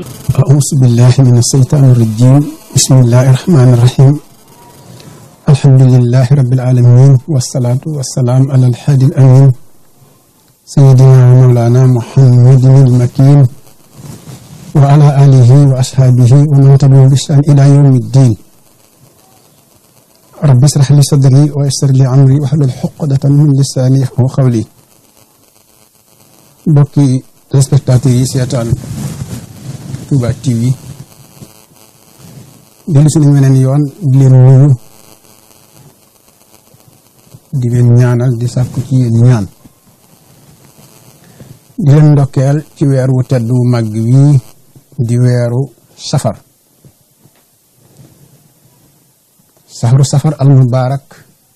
أعوذ بالله من الشيطان الرجيم بسم الله الرحمن الرحيم الحمد لله رب العالمين والصلاة والسلام على الحادي الأمين سيدنا ومولانا محمد المكين وعلى آله وأصحابه ومن تبعهم بإحسان إلى يوم الدين رب اشرح لي صدري ويسر لي أمري واحلل عقدة من لساني يفقهوا قولي mbokki téléspectateurs yi seetaan Touba TV dellu si nañ weneen yoon di leen nuyu di leen ñaanal di sàkku ci yéen ñaan di leen ndokkeel ci weer wu tedd wu màgg wii di weeru safar saxaru safar al mubarak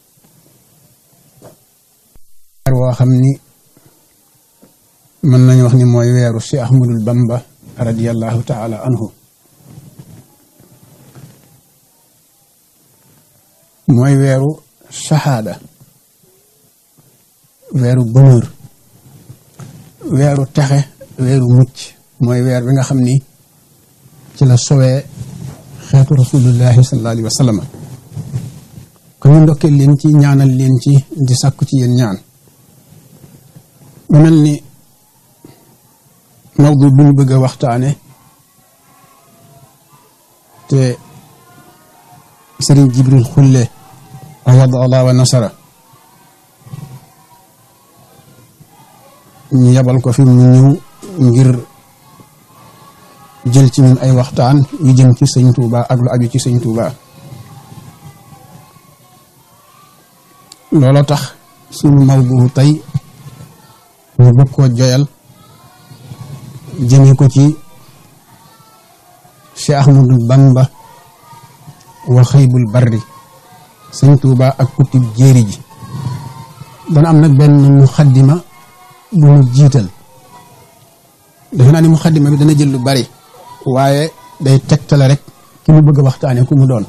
weer woo xam ni mën nañu wax ni mooy weeru Cheikh Ahmadul Bamba radiyallahu taala anhu mooy weeru shahada weeru bonheur weeru texe weeru mucc mooy weer bi nga xam ni ci la sowee xeetu rasulullahi sallallahu alayhi wa sallam ko ñu ndokkee leen ci ñaanal leen ci di sàkku ci yéen ñaan mu mel ni mawdu bu ñu bëgg a waxtaane te sëriñ jibril xulle awad allah wa nasara ñu yabal ko fi mu ñëw ngir jël ci ñun ay waxtaan yu jëm ci sëñ Touba ak lu aju ci sëñ Touba looloo tax sunu mawdu tey ñu bëgg koo joyal jëmee ko ci Cheikh Ahmadul Bamba wa xëybul barri sëñ Tuuba ak kutib jéeri ji dana am nag benn muxaddima bu mu jiital defe naa ni muxaddima bi dana jël lu bari waaye day tegtale rek ki mu bëgg a waxtaane ku mu doon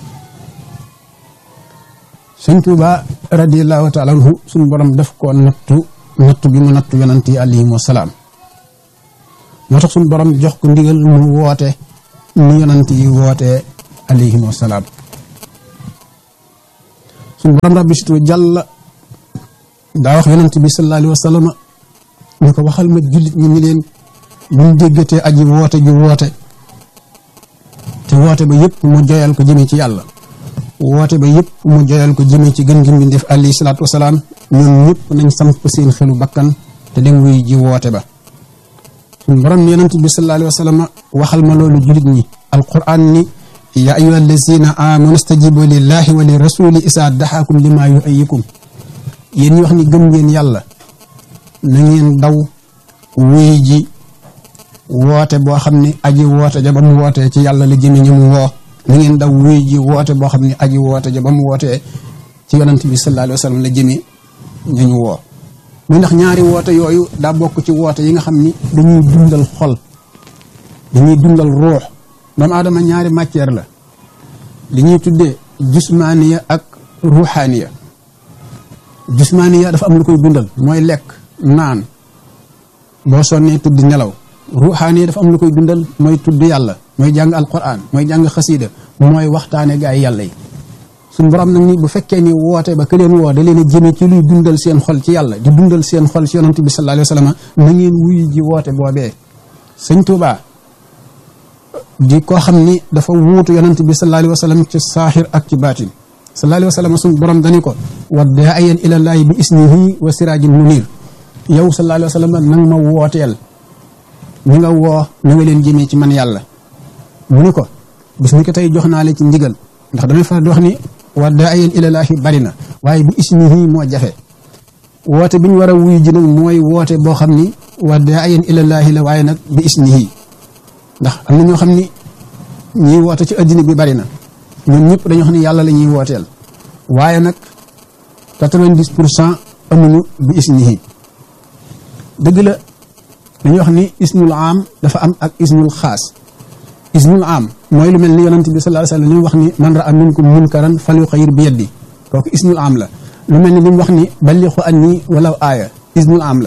sëñ Tuuba radiallahu taala anhu suñu borom def ko nattu nattu bi mu nattu yonant yi alayhim wasalaam moo tax suñu borom jox ko ndigal mu woote ni yonant yi wootee alayhim wasalaam suñu borom rabbi situ jàll daa wax yonant bi sallallahu alayhi wa sallam ñu ko waxal ma jullit ñi ni leen buñ déggatee aji woote ju woote te woote ba yëpp mu joyal ko jëmee ci yàlla woote ba yëpp mu joyal ko jëmee ci gën gi mu def alayhi salaatu wasalaam ñoom ñëpp nañ samp seen xelu bakkan te dem wuy ji woote ba suñu borom ni yonent bi sallallahu alayhi wa sallam waxal ma loolu julit ñi alquran ni ya ayuha allazina amanu stajibu lillahi wa li rasuli isa daxaakum lima yuayikum yéen ñi wax ni gëm ngeen yàlla na ngeen daw wuy ji woote boo xam ne aji woote ja ba mu wootee ci yàlla la jëme ñu mu woo na ngeen daw wuy ji woote boo xam ne aji woote ja ba mu wootee ci yonent bi sallallahu alayhi wa sallam la jëme ñu ñu woo muy ndax ñaari woote yooyu daa bokk ci woote yi nga xam ni dañuy dundal xol dañuy dundal ruux doomu aadama ñaari matière la li ñuy tuddee jusmaaniya ak ruuxaaniya jusmaaniya dafa am lu koy dundal mooy lekk naan boo sonnee tudd nelaw ruuxaaniya dafa am lu koy dundal mooy tudd yàlla mooy jàng alquran mooy jàng xasiida mooy waxtaane gaa yi yàlla yi suñ borom nag ni bu fekkee ni woote ba ka leen woo da leen a jëme ci luy dundal seen xol ci yàlla di dundal seen xol ci yonent bi sallallahu alayhi wa sallam na ngeen wuyu ji woote boobee sëñ Tuuba di koo xam ni dafa wuutu yonent bi sallallahu alayhi wa sallam ci saaxir ak ci baatin sallallahu alayhi wa sallam suñ borom dani ko wa daa'iyan ilallaahi bi isnihi wa siraajin munir yow sallallahu alayhi wa sallam nang ma wooteel ñi nga woo na nga leen jëmee ci man yàlla mu ni ko bis ni ko tey jox naa la ci ndigal ndax damay faral di wax ni wa daa'iyan ilallaahi bari na waaye bi isnihi moo jafe woote bi ñu war a wuyu ji nag mooy woote boo xam ni wa daa'iyan ilallaahi la waaye nag bi isnihi ndax am na ñoo xam ni ñiy woote ci addina bi bari na ñoom ñëpp dañoo xam ni yàlla la ñuy wooteel waaye nag quatre-vingt-dix pour cent amuñu bi isnihi dëgg la dañuy wax ni ismul am dafa am ak ismul xaas ismul am mooy lu mel ni yonent bi sallallahu alayhi wa sallam li mu wax ni man ra'a minkum munkaran falyughayyir bi yadi kooku ismul am la lu mel ni li mu wax ni ballighu anni walaw aaya ismul am la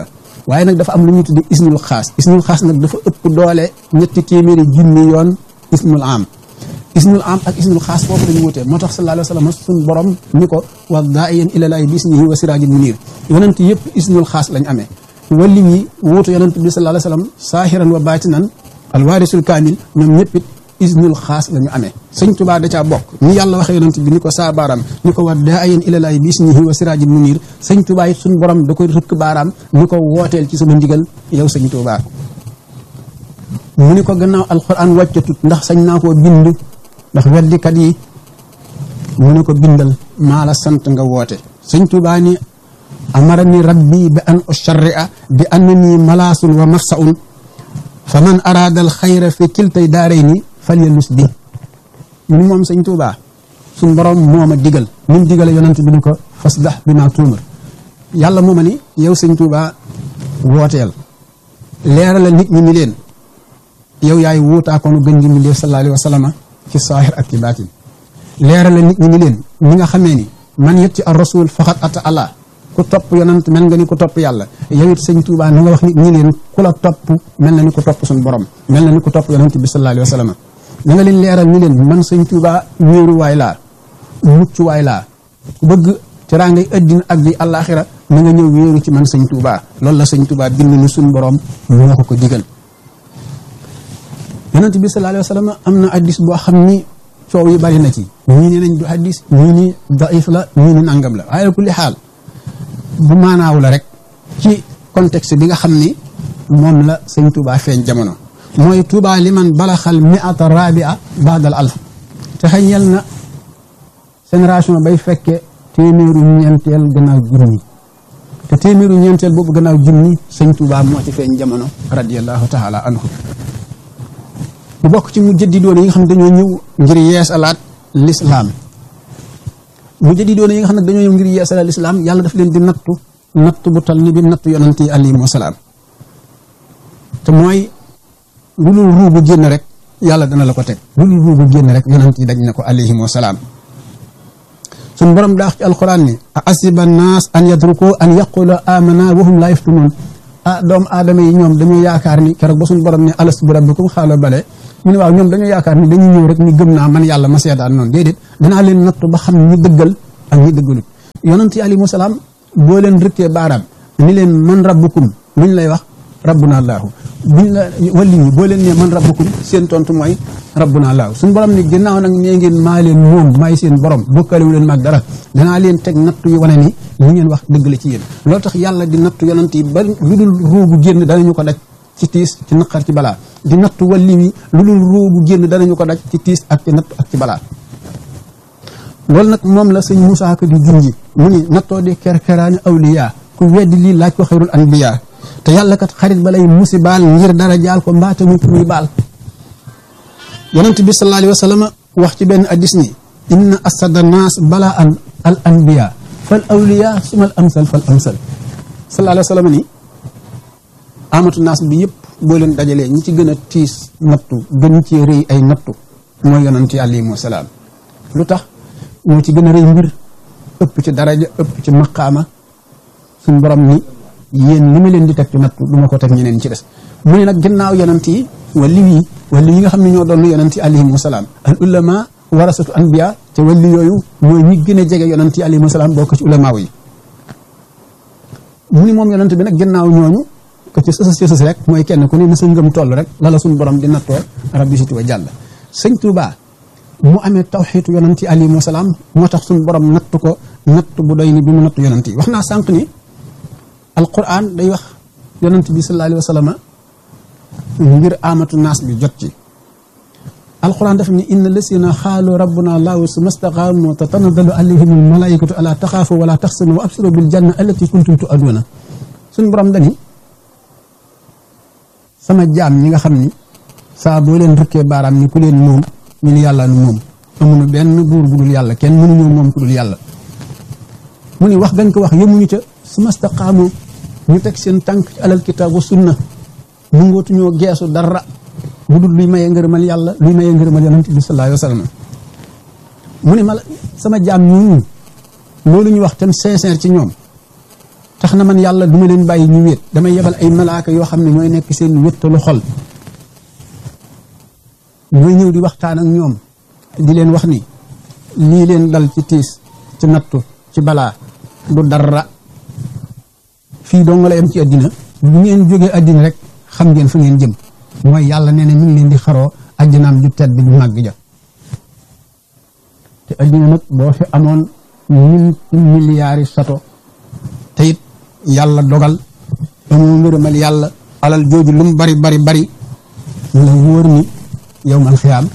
waaye nag dafa am lu ñuy tudde isnul xaas isnul xaas nag dafa ëpp doole ñetti téeméeri junni yoon isnul am isnul am ak isnul xaas foofu dañu wutee moo tax sallallahu alayhi wa sallam suñ borom ni ko wa daa'iyan ilallaahi bi isnihi wa siraajin munir yonent yëpp isnul xaas lañ amee walli yi wuutu yonent bi sallallahu alayhi wa sallam saahiran wa baatinan alwaarisul kaamil ñoom ñëpp it isnul xaas la ñu amee sëñ tubaa da caa bokk ni yàlla waxee yonent bi ni ko saa baaraam ni ko wa daa'iyan ilallaahi bi isnihi wa siraajin munir sëñ tubaa it suñ borom da koy rëkk baaraam ni ko wooteel ci sama ndigal yow sëñ tubaa mu ni ko gannaaw alquran wàccatut ndax sañ naa koo bind ndax weddikat yi mu ne ko bindal maa la sant nga woote sëñ Tuubaa ni amara ni rabbi bi an usharria bi annani malaasun wa mafsaun fa man araada al xayra fi kiltay daarayni falyalus bi ñu ni moom sëñ Tuubaa suñ borom moo ma digal ni mu digale yonent bi ni ko fasdah bi maa tuumar yàlla moo ma ni yow sëñ Tuubaa wooteel leeralal nit ñi ni leen yow yaay wuutaakoonu gën gi mbindéef sallallahu alayhi wa sallam ci saahir ak ci baatin leerale nit ñi ni leen ñi nga xamee ni man yet ci ar rasul faxat ata allah ku topp yonant mel nga ni ku topp yàlla yow it sëñ Tuubaa ni nga wax nit ñi leen ku la topp mel na ni ku topp suñu borom mel na ni ku topp yonant bi sallallahu alayhi wa sallam na nga leen leeral ni leen man sëñ Tuubaa wéeruwaay laa muccuwaay laa ku bëgg teraangay addina ak bi àllaaxira na nga ñëw wéeru ci man sëñ Tuubaa loolu la sëñ Tuubaa bind ni suñu borom moo ko ko digal yonent bi sallallahu alayhi wa sallam am na addis boo xam ni coow yi bari na ci ñii ne nañ du addis ñii ni daif la ñii ni nangam la waaye kulli xaal bu maanaaw la rek ci contexte bi nga xam ni moom la sëñ Touba feeñ jamono mooy Touba li man balaxal miata rabia baadal alf te xëñel na génération bay fekke téeméeru ñeenteel gannaaw junni te téeméeru ñeenteel boobu gannaaw junni sëñ Touba moo ci feeñ jamono radiallahu taala anhu bu bokk ci mu jëddi doon yi nga xam ne dañoo ñëw ngir yeesalaat lislaam mu jëddi doon yi nga xam ne dañoo ñëw ngir yeesalaat lislaam yàlla daf leen di nattu nattu bu tal ni bi nattu yonent yi alayhim wasalaam te mooy lu dul ruu bu génn rek yàlla dana la ko teg lu dul ruu bu génn rek yonent yi daj na ko alayhim wasalaam suñ borom daax ci alquran ni a asiba naas an yatruku an yaqulu amana wa hum la yaftunun ah doomu aadama yi ñoom dañoo yaakaar ni keroog ba suñu borom ne alastu bi rabbikum xaala bale mu ne waaw ñoom dañoo yaakaar ni dañuy ñëw rek ni gëm naa man yàlla ma seetaan noonu déedéet danaa leen nattu ba xam ñi dëggal ak ñi dëggalut yonent yi alayhimu salaam boo leen rëkkee baaraam ni leen man rabbukum luñ lay wax rabbuna allaahu buñ la wali ñi boo leen ne man rabbukum seen tontu mooy rabbuna allaahu suñu borom ni ginnaaw nag nee ngeen maa leen moom maay seen borom bokkalewu leen maag dara danaa leen teg nattu yu wane ni li ngeen wax dëgg la ci yéen loolu tax yàlla di nattu yonent yi ba lu dul ruugu génn danañu ko daj ci tiis ci naqar ci balaa di nattu walli wi lu dul ruugu génn danañu ko daj ci tiis ak ci nattu ak ci balaa loolu nag moom la sëñ Moussa Ka di junji mu ni nattoo di kerkeraani awliya ku weddi lii laaj ko xayrul anbiya te yàlla kat xarit ba lay musi baal ngir dara jaal ko mbaate muy muy baal yonent bi sallallahu alayhi wa sallam wax ci benn addis ni inna asada naas bala an al anbiya fal awliya sumal amsal fal amsal sallallahu alayhi wa sallam ni amatu naas bi yëpp boo leen dajalee ñi ci gën a tiis nattu gën ci rëy ay nattu mooy yonent yi alayhimu salaam lu tax moo ci gën a rëy mbir ëpp ci daraja ëpp ci maqaama suñ borom ni yéen li ma leen di teg ci nattu du ma ko teg ñeneen ci des mu ne nag ginnaaw yonent yi wali yi wali yi nga xam ne ñoo doon yonent yi alayhimu salaam al ulama warasatu anbiya te wali yooyu mooy ñi gën a jege yonent yi alayhimu salaam bokk ci ulamaaw yi mu ni moom yonent bi nag ginnaaw ñooñu ko ci sësës ci sës rek mooy kenn ku ne na sa ngëm toll rek lala suñu borom di nattoo rabbi siti wa jàll sëñ Tuubaa mu amee tawxiitu yonent yi alayhimu salaam moo tax suñu borom natt ko natt bu doy ni bi mu natt yonent yi wax naa sànq ni alquran day wax yonent bi sallallahu alayhi wa sallam ngir amatu naas bi jot ci alquran daf ni inna lasina xaalu rabbuna allahu summa staqaamu tatanazzalu alayhim almalaikatu ala taxaafu wala taxsanu wa absiru bil janna allati kuntum tuaduna suñ borom dani sama jaam ñi nga xam ni saa boo leen rëkkee baaraam ni ku leen moom ñu ni yàlla nu moom amuñu benn buur bu dul yàlla kenn mënuñoo moom ku dul yàlla mu ni wax gañ ko wax yemuñu ca summa staqaamu ñu teg seen tànk ci alal kitaab wa sunna mu ngootuñoo geesu dara bu dul luy maye ngërëmal yàlla luy maye ngërëmal yonent bi sallallahu alayhi wa sallam mu ne ma sama jaam ñooñu loolu ñu wax tam sincère ci ñoom tax na man yàlla duma leen bàyyi ñu wéet damay yebal ay malaaka yoo xam ne ñooy nekk seen wéttalu xol ñooy ñëw di waxtaan ak ñoom di leen wax ni lii leen dal ci tiis ci nattu ci balaa du dara fii doo nga la yem ci àddina bu ngeen jógee àddina rek xam ngeen fu ngeen jëm mooy yàlla nee na mi ngi leen di xaroo àddinaam ju tedd ju màgg ja te àddina nag boo fi amoon mille milliards yi sato te it yàlla dogal amoo ngërëmal yàlla alal jooju lu mu bari bari bari mu la wóor ni yow man xiyaam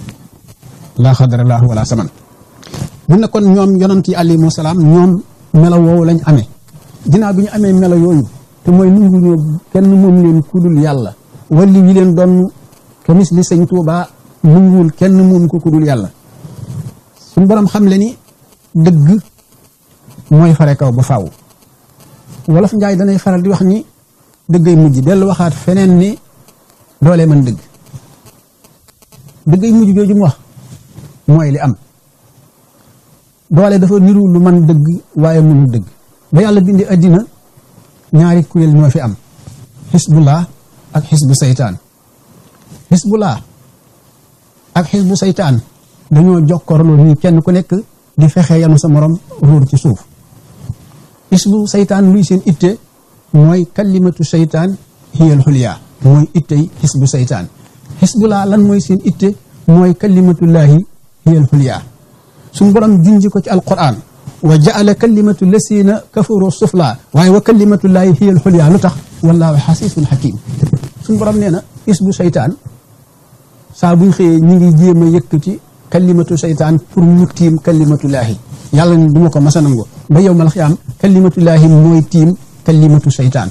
laa xadarallahu wala saman mu ne kon ñoom yonant yi alayhimu salaam ñoom melo woowu lañ amee ginnaaw bi ñu amee melo yooyu te mooy nungu ñoo kenn moom leen kudul yàlla walli wi leen doon kemis li sëñ Tuubaa nunguwul kenn moom ko kudul yàlla suñu borom xam le ni dëgg mooy fare kaw ba faaw wolof njaay danay faral di wax ni dëggay mujj dellu waxaat feneen ni doole man dëgg dëggay mujj jooju mu wax mooy li am doole dafa niru lu man dëgg waaye mënul dëgg ba yàlla bindi addina ñaari kuréel ñoo fi am xisbullah ak xisbu saytaan xisbullah ak xisbu saytaan dañoo jokkorloo nii kenn ku nekk di fexe yanu sa morom ruur ci suuf xisbu saytaan luy seen itte mooy kalimatu saytaan hiyal xulyaa mooy ittey xisbu saytaan xisbullah lan mooy seen itte mooy kalimatullahi hiyal xulyaa suñ borom junji ko ci alquran wa jaala kalimatu lasina kafaru sufla waaye wa kalimatullahi hiya alxulya lu tax wallahu xasisun xakim suñ borom nee na isbu seytaan saa buñ xëyee ñi ngi jéem a yëkkati kalimatu seytaan pour mu tiim kalimatullahi yàlla ni duma ko masa nangu ba yow mal xiyaam kalimatullahi mooy tiim kalimatu seytaan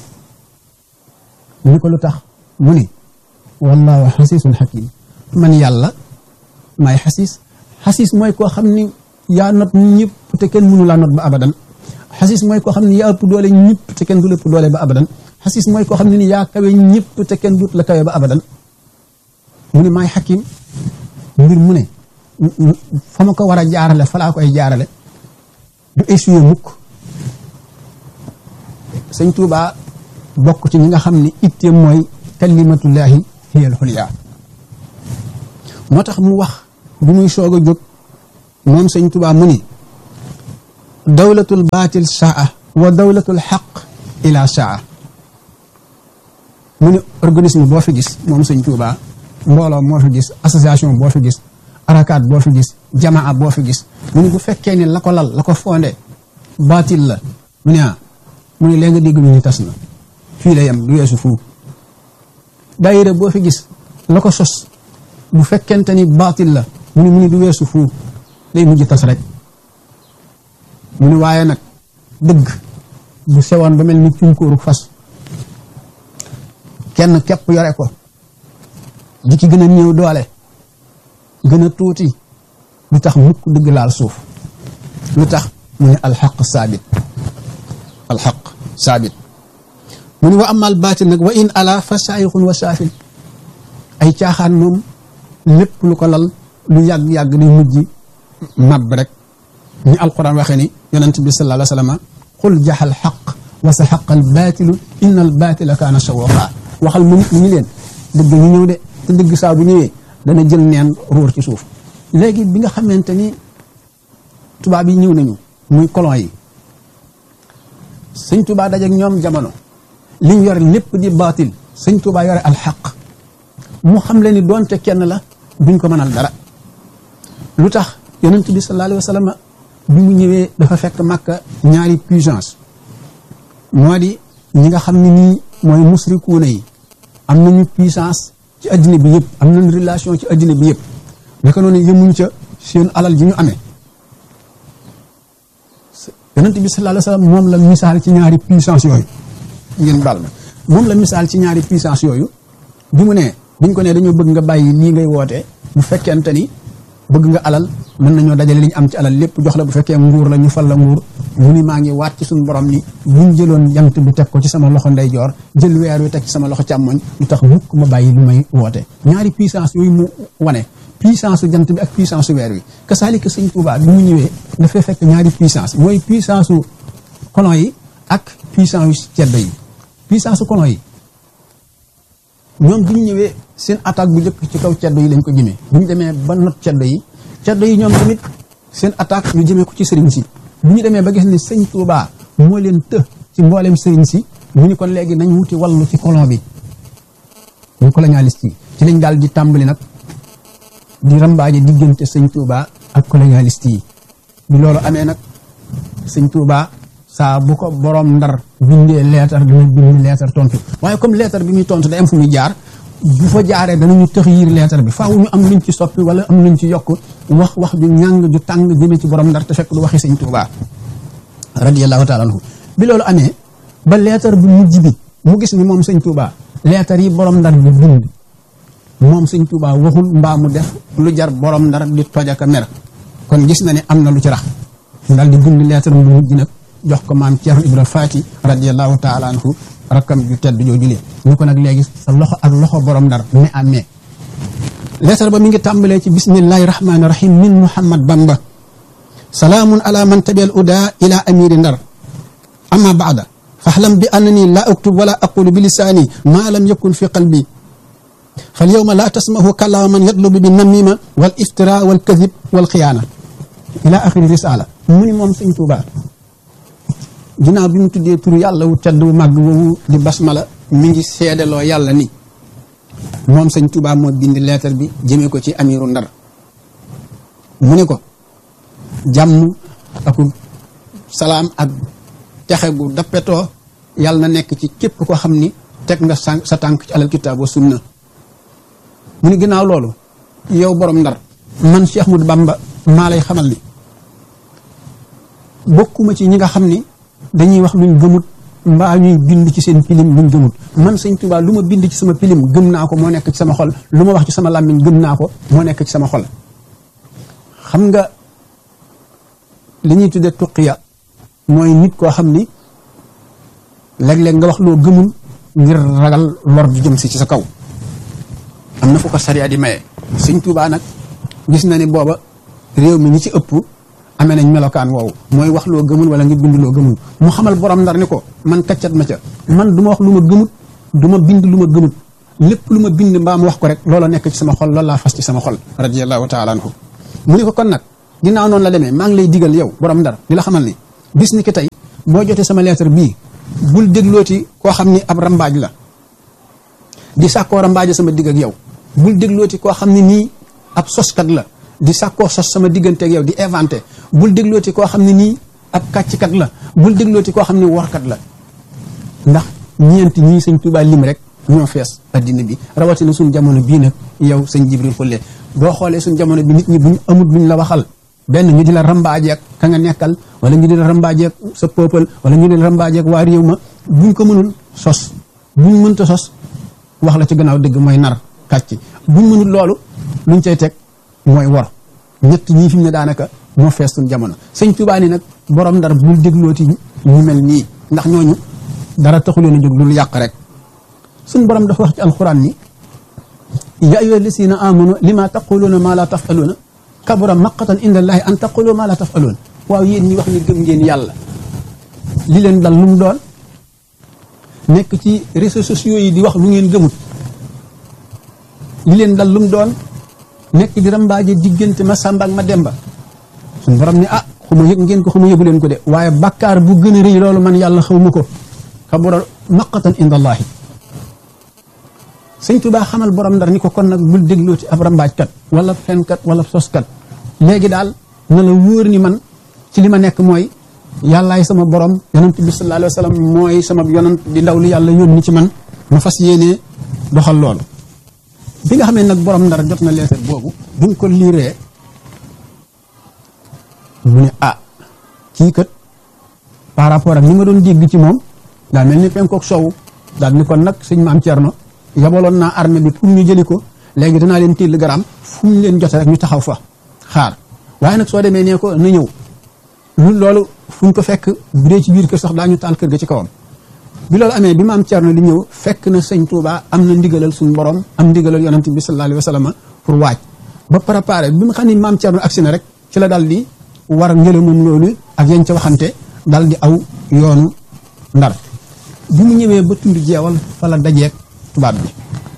ñu ko lu tax mu ni wallahu xasisun xakim man yàlla maay xasis xasis mooy koo xam ni yaa not ñëpp te kenn mënu laa not ba abadan xasis mooy koo xam ne yaa ëpp doole ñëpp te kenn du lépp doole ba abadan xasis mooy koo xam ne ni yaa kawe ñëpp te kenn dut la kawe ba abadan mu ne maay xakim mbir mu ne fa ma ko war a jaarale fa laa koy jaarale du essuyer mukk sëñ Tuubaa bokk ci ñi nga xam ne itte mooy kalimatullahi hiyal xulyaa moo tax mu wax bu muy soog a jóg moom sëñ Tuubaa mu ni dawlatul baatil saa wa dawlatul xaq ila saa mu ni organisme boo fi gis moom sëñ Tuubaa mbooloo moo fi gis association boo fi gis arakaat boo fi gis jamaa boo fi gis mu ni bu fekkee ni la ko lal la ko fondé baatil la mu ne ah mu ni léegi nga dégg ñu ni tas na fii la yem du weesu fuu daayira boo fi gis la ko sos bu fekkente ni baatil la mu ni mu ni du weesu fuu day mujj tas rek mu ni waaye nag dëgg bu sewoon ba mel ni cunkóoru fas kenn képp yore ko di ki gën a néew doole gën a tuuti lu tax mukk dëgg laal suuf lu tax mu ne alxaq saabit alxaq saabit mu ni wa amal baatil nag wa in ala fa saayixun wa saafil ay caaxaan moom lépp lu ko lal lu yàgg-yàgg day mujj mab rek ni alquran waxee ni yonent bi sallallahu alayhi wa sallam qul jaxal xaq wa sa xaqal baatilu inna al baatila kaana sawooqa waxal mu nit ñi leen dëgg ñu ñëw de te dëgg saa bu ñëwee dana jël neen ruur ci suuf léegi bi nga xamante ni tubaab yi ñëw nañu muy colon yi sëñ tubaa dajeek ñoom jamono liñ yore lépp di baatil sëñ tubaa yore alxaq mu xam le ni doonte kenn la duñ ko mënal dara lu tax yonent bi sallallahu alayhi wa sallam bi mu ñëwee dafa fekk màkka ñaari puissance moo di ñi nga xam ne nii mooy musrikuuna yi am nañu puissance ci addina bi yëpp am nañu relation ci addina bi yëpp naka noonu yëmuñ ca seen alal ji ñu amee yonent bi sallallahu alayhi wa sallam moom la misaal ci ñaari puissance yooyu ngeen baal ma moom la misaal ci ñaari puissance yooyu bi mu nee biñ ko nee dañoo bëgg nga bàyyi lii ngay wootee bu fekkente ni bëgg nga alal mën nañoo dajale li ñu am ci alal lépp jox la bu fekkee nguur la ñu fal la nguur mu ni maa ngi waat ci suñu borom ni buñ jëloon jant bi teg ko ci sama loxo ndeyjoor jël weer wi teg ci sama loxo càmmoñ lu tax mukk ma bàyyi lu may woote ñaari puissance yooyu mu wane puissance su jant bi ak puissance su weer wi kasaalika sëñ Tuubaa bi mu ñëwee dafay fekk ñaari puissance mooy puissance su colon yi ak puissance yu ceddo yi puissance su colon yi ñoom bu ñu ñëwee seen attaque bu njëkk ci kaw ceddo yi lañ ko jëmee bu ñu demee ba not ceddo yi ceddo yi ñoom tamit seen attaque ñu jëmee ko ci sëriñ si bu ñu demee ba gis ni sëñ Touba moo leen të ci mbooleem sëriñ si ñu ni kon léegi nañ wuti wallu ci colon bi ñu colonialiste yi ci lañ daal di tàmbali nag di rambaaje diggante sëñ Touba ak colonialiste yi bi loolu amee nag sëñ Touba saa bu ko borom ndar bindee leetar dina bind leetar tontu waaye comme leetar bi muy tontu day am fu muy jaar bu fa jaaree danañu tëx yiir leetar bi faaw ñu am luñ ci soppi wala am luñ ci yokk wax wax ju ñàng ju tàng jëmee ci borom ndar te fekk du waxi sëñ Touba radiyallahu taala anhu bi loolu amee ba leetar bu mujj bi mu gis ni moom sëñ Touba leetar yi borom ndar bi bind moom sëñ Touba waxul mbaa mu def lu jar borom ndar di tojaka mer kon gis na ne am na lu ci rax mu daal di bind leetar bu mujj nag jox ko maam Thierno Ibra Faati radiyallahu taala anhu rakkam ju tedd jooju lee ñu ko nag léegi sa loxo ak loxo borom ndar mais à mais leetar ba mi ngi tàmbalee ci bismillahi rahmaani rahim min Muhammad Bamba salaamun ala man tabial uda ila amiri ndar amma baada faxlam bi annani la aktub wala aqulu bi lisaani ma lam yakun fi qalbi fal yowma la tasmahu kalaama man yatlubu bi namima wal iftira wal kadib wal xiyaana ila axiri risala mu ni moom sëñ Tuuba ginnaaw bi mu tuddee turu yàlla wu tedd wu màgg woowu di basmala mi ngi seedaloo yàlla ni moom sëñ Tuuba moo bind leetar bi jëmee ko ci amiru ndar mu ni ko jàmm ak salaam ak texe gu dappetoo yàlla na nekk ci képp ko xam ni teg nga sa tànk ci alal kitaab wa sunna mu ni ginnaaw loolu yow borom ndar man Cheikh Ahmadou Bamba maa lay xamal ni bokkuma ci ñi nga xam ni dañuy wax luñ gëmut mbaa ñuy bind ci seen pilim luñ gëmut man sëñ Tuubaa lu ma bind ci sama pilim gëm naa ko moo nekk ci sama xol lu ma wax ci sama làmmiñ gëm naa ko moo nekk ci sama xol xam nga li ñuy tuddee tuqiya mooy nit koo xam ni léeg-léeg nga wax loo gëmul ngir ragal lor ju jëm si ci sa kaw am na fu ko sariya di maye sëñ Tuubaa nag gis na ni booba réew mi ñi ci ëpp amee nañ melokaan woowu mooy wax loo gëmul wala nga bind loo gëmul mu xamal borom ndar ni ko man kaccat ma ca man du ma wax lu ma gëmut du ma bind lu ma gëmut lépp lu ma bind mbaa ma wax ko rek loola nekk ci sama xol loolu laa fas ci sama xol radiyallahu taala anhu mu ni ko kon nag ginnaaw noonu la demee maa ngi lay digal yow borom ndar di la xamal ni bis ni ki tey boo jotee sama lettre bii bul déglooti koo xam ni ab rambaaj la di sàkkoo rambaaja sama digg ak yow bul déglooti koo xam ne nii ab soskat la di sàkkoo sos sama diggante ak yow di inventé bul déglooti koo xam ne nii ab kàcckat la bul déglooti koo xam ne workat la ndax ñeenti ñii sëñ Tuubaa lim rek ñoo fees addina bi rawatina suñ jamono bii nag yow sëñ Jibril Xulle boo xoolee suñ jamono bi nit ñi buñ amul luñ la waxal benn ñu di la rambaajeek ka nga nekkal wala ñu di la rambaajeek sa peuple wala ñu di la rambaajeek waa réew ma buñ ko mënul sos buñ mënta sos wax la ci gannaaw dëgg mooy nar kàcc buñ mënul loolu luñ cay teg mooy wor ñett ñii fi mu ne daanaka moo fees suñ jamono sëñ Tuubaa ni nag borom ndar bul déglooti ñu mel nii ndax ñooñu dara taxuleen a jóg lu yàq rek suñ borom dafa wax ci alxuraan ni ya ayyuha lasina amanu lima taquluuna ma la tafaluuna kabura maqatan inda allahi an taqulu ma la tafaluun waaw yéen ñi wax ni gëm ngeen yàlla li leen dal lu mu doon nekk ci réseaux sociaux yi di wax lu ngeen gëmut li leen dal lu mu doon nekk di rambaaje diggante ma sàmba ak ma demba suñ borom ni ah xuma yëg ngeen ko xuma yëgu leen ko de waaye bakkaar bu gën a rëy loolu man yàlla xaw ma ko kabura maqatan inda allahi sëñ Tuubaa xamal borom ndar ni ko kon nag bul dégloo ci ab rambaajkat wala fenkat wala soskat léegi daal na la wóor ni man ci li ma nekk mooy yàllaay sama borom yonent bi sallallahu alayhi wa sallam mooy sama yonent di ndaw li yàlla yónni ci man ma fas yéenee doxal loolu bi nga xamee nag borom ndar jot na leetar boobu buñ ko liiree mu ne ah kii kat par rapport ak li ma doon dégg ci moom daa mel ni penkook sowu daal ni kon nag sëñ maam Thierno yabaloon naa armée bi pour ñu jëli ko léegi danaa leen téel garaam fu ñu leen jote rek ñu taxaw fa xaar waaye nag soo demee nee ko na ñëw lu loolu fu ñu ko fekk bu dee ci biir kër sax daañu taal kër ga ci kawam bi loolu amee bi maam Thierno di ñëw fekk na sëñ Touba am na ndigalal suñu borom am ndigalal yonent bi sallallahu alayhi wa sallam pour waaj ba préparé bi mu xam ni maam Thierno agsi na rek ci la dal di war ngëlamum loolu ak yañ ca waxante dal di aw yoonu ndar bi mu ñëwee ba tund jeewal fa la dajeeg tubaab bi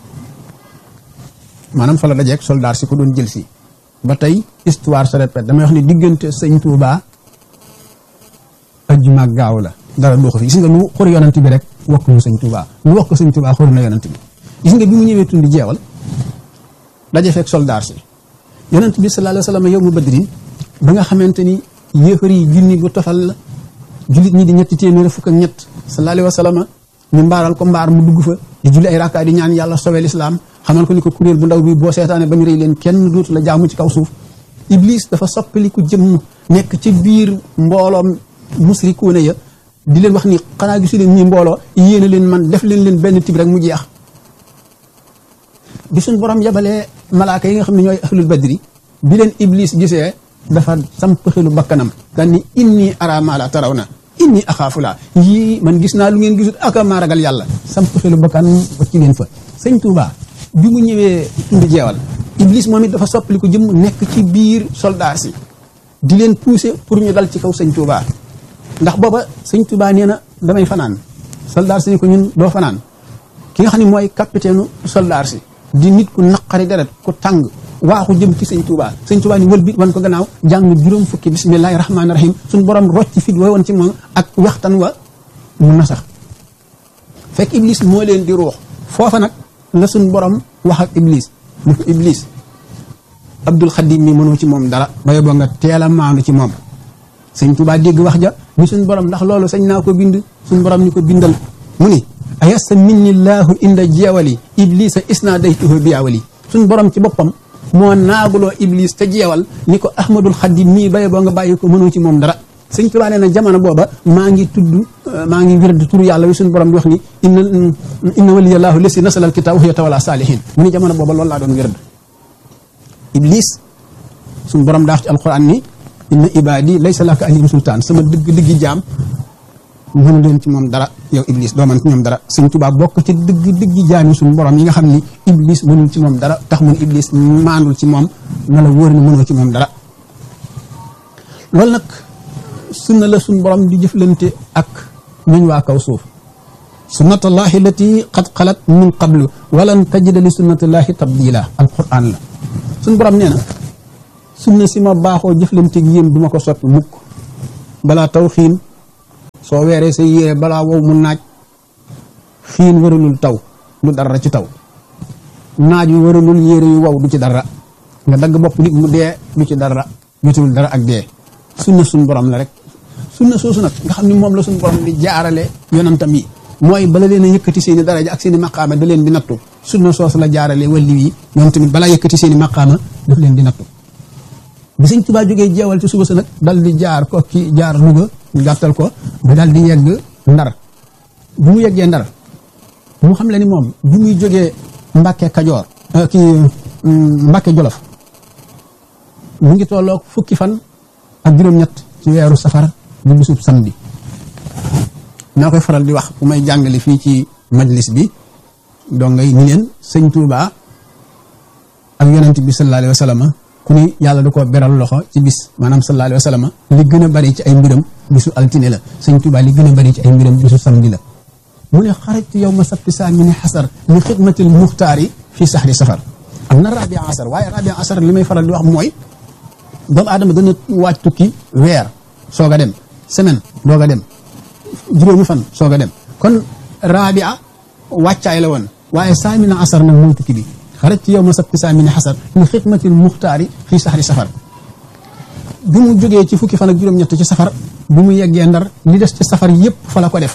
maanaam fa la dajeeg soldaar si ko doon jël si ba tey histoire se répète damay wax ni diggante sëñ Touba ajjuma ak gaaw la dara doo ko fi gis nga nu xur yonent bi rek wokk ñu sëñ Touba nu wokk sëñ Touba xur na yonent bi gis nga bi mu ñëwee tund jeewal daje fekk soldaar si yonent bi sallallahu alayhi wa sallam yow mu badrin ba nga xamante ni yéefar yi junni bu tofal la jullit ñi di ñetti téeméer fukk ak ñett sallallahu alayhi wa sallam ñu mbaaral ko mbaar mu dugg fa di julli ay rakkaa di ñaan yàlla sowe lislaam xamal ko ni ko kuréel bu ndaw bi boo seetaane ba ñu rëy leen kenn dootu la jaamu ci kaw suuf iblis dafa soppaliku jëmm nekk ci biir mbooloom musrikuuna ya di leen wax ni xanaa gisu leen ñi mbooloo yéene leen man def leen leen benn tib rek mu jeex bi suñ borom yabalee malaaka yi nga xam ne ñooy ahlul badri bi leen iblis gisee dafa samp xelu bakkanam daan ni inni ara ma la taraw na inni axaafu laa yii man gis naa lu ngeen gisut aka maa ragal yàlla samp xelu bakkan wacci leen fa sëñ Touba bi mu ñëwee tund jeewal iblis moom it dafa soppali ko jëm nekk ci biir soldat si di leen pousser pour ñu dal ci kaw sëñ Touba ndax booba sëñ Touba nee na damay fanaan soldat si ni ko ñun doo fanaan ki nga xam ne mooy capitaine soldat si di nit ku naqari deret ku tàng waaxu jëm ci sëñ Touba sëñ Touba ni wël bi wan ko gannaaw jàng juróom fukki bismillahi rahmaani rahim suñ borom rocc fit wa woon ci moom ak waxtan wa mu nasax fekk iblis moo leen di ruux foofa nag la suñ borom wax ak iblis ni ko iblis abdul xadim mi mënoo ci moom dara ba yóbboo nga teel a maandu ci moom sëñ Touba dégg wax ja ni suñ borom ndax loolu sañ naa ko bind suñ borom ni ko bindal mu ni ayasa minni llahu inda jeewali iblisa isna daytuhu biyaawali suñ borom ci boppam moo naaguloo iblis te jeewal ni ko ahmadul xadim mii baye boo nga bàyyi ko mënoo ci moom dara sëñ Tuubaa nee na jamono booba maa ngi tudd maa ngi wird turu yàlla wi suñu borom di wax ni inna inna waliyallahu lesi nasala al kitab wa yatawalla salihin mu ni jamono booba loolu laa doon wird iblis suñu borom daa wax ci alquran ni inna ibadi laysa laka alayhim sultaan sama dëgg dëggi jaam mënu leen ci moom dara yow iblis doo man ci ñoom dara sëñ Tuubaa bokk ci dëgg dëggi jaam yi suñu borom yi nga xam ni iblis mënul ci moom dara tax mun iblis maandul ci moom na la wóor ni mënoo ci moom dara loolu nag sunna la suñ borom di jëflante ak ñuñ waa kaw suuf sunnatullahi lati qad xalat min qablu walan tajida li sunnatullahi tabdila alquran la suñ borom nee na sunna si ma baaxoo jëflante ak yéen du ma ko soppi mukk balaa taw xiin soo weeree sa yére balaa wow mu naaj xiin waralul taw du dara ci taw naaj wi waralul yére yu wow du ci dara nga dagg bopp nit mu dee du ci dara jotul dara ak dee sunna suñ borom la rek sunna soosu nag nga xam ne moom la suñ borom di jaarale yonantam yi mooy bala leen a yëkkati seen i daraja ak seen i maqaama da leen di nattu sunna soosu la jaarale walli yi ñoom tamit balaa yëkkati seen i maqaama daf leen di nattu bi sëñ Tuubaa jógee jeewal ci suba sa nag dal di jaar ko ki jaar Louga ñu gàttal ko ba dal di yegg ndar bu mu yeggee ndar mu xam le ni moom bi muy jógee Mbàkke Kajoor kii Mbàkke Jolof mu ngi tolloog fukki fan ak juróom-ñett ci weeru safar di bisub samedi naa koy faral di wax bu may jàngale fii ci majlis bi donc ngay ni leen sëñ Tuubaa ak yonent bi sallallahu alayhi wa sallam ku ni yàlla da ko beral loxo ci bis maanaam sallallahu alayhi wa sallam li gën a bari ci ay mbiram bisu altine la sëñ Tuubaa li gën a bari ci ay mbiram bisu samedi la mu ne xarajtu yow ma sabti saa mi ne xasar li xidmatil muxtaari fii saxri safar am na rabia asar waaye rabia asar li may faral di wax mooy doomu aadama dana waaj tukki weer soog a dem semaine doog a dem juróomi fan soog a dem kon rabia wàccaay la woon waaye saamina asar nag mooy tukki bi xaraj ci yow ma sabti saamina xasar li xidmatil muxtaari fii saxri safar bi mu jógee ci fukki fan ak juróom-ñett ci safar bi mu yeggee ndar li des ci safar yépp fa la ko def